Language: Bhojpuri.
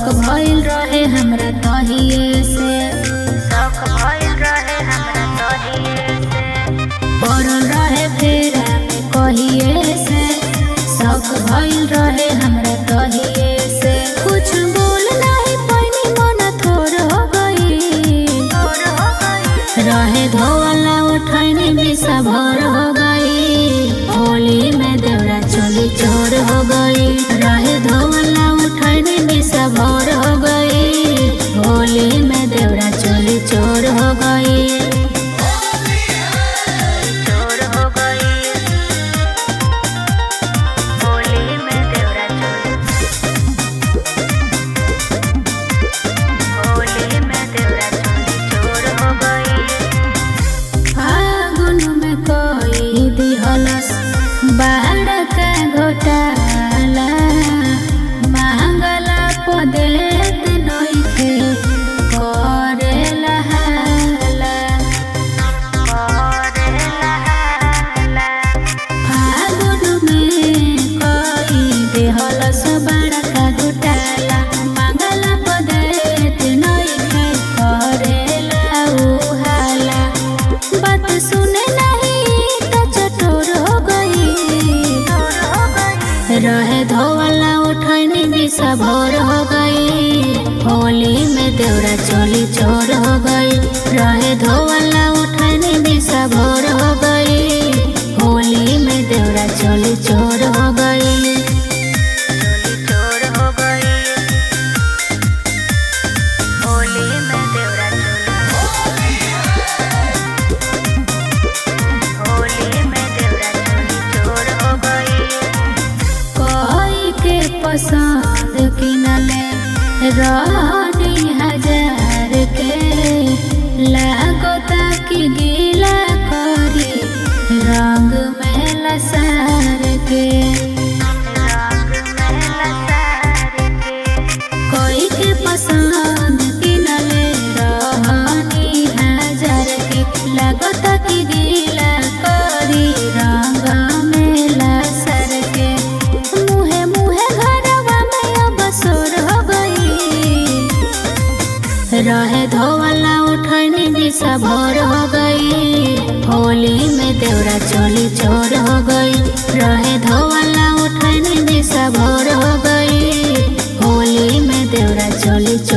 शौक भइल रहे हमरा तहिए से शौक भइल रहे हमरा तोहिए से पड़ल रहे फेरा में कहिए से शौक भइल रहे हमरा तहिए से कुछ बोल नहीं पैनी मन थोर हो गई और हो गई रहे धोवाला उठैनी बिसा भर हो गई होली में देवरा चोली चोर हो गई रहे धोवाला उठैनी बिसा भर हो गई होली में देवरा चोली चोर हो गई चोर हो गई होली में देवरा चोरी होली में देवरा चोरी चोर हो गई फागुन में कोई दिहलस बाढ़ का घोटाला मांगला पदेत नइखे करेला हाला और लहाला फागुन में कोई दिहलस बाढ़ का घोटाला मांगला पदेत नइखे करेला उ हाला बात सुने नहीं तो चटोर हो गई चोर हो गई रहे धोवाला उठैनी बिसा भोर हो गई होली में देवरा चोली चोर हो गई रहे धोवाला उठैनी बिसा भोर हो गई होली में देवरा चोली चोर हो गई चोली चोर हो गई होली में देवरा चोली होली में देवरा चोली चोर हो गई कोई के पसंद किनले रानी हजार के लागोता कि गीला करी रंग में लसार के रंग में लसार के कोई के पसंद किनले रानी हजार के लागोता कि गीला करी रंग में लसार के मुहे मुहे घरवा में अब सोर हो गई रहे धोवाला उठैनी दिशा भोर हो गई होली में देवरा चोली चोर हो गई रहे धोवाला उठैनी दिशा भोर हो गई होली में देवरा चोली चोर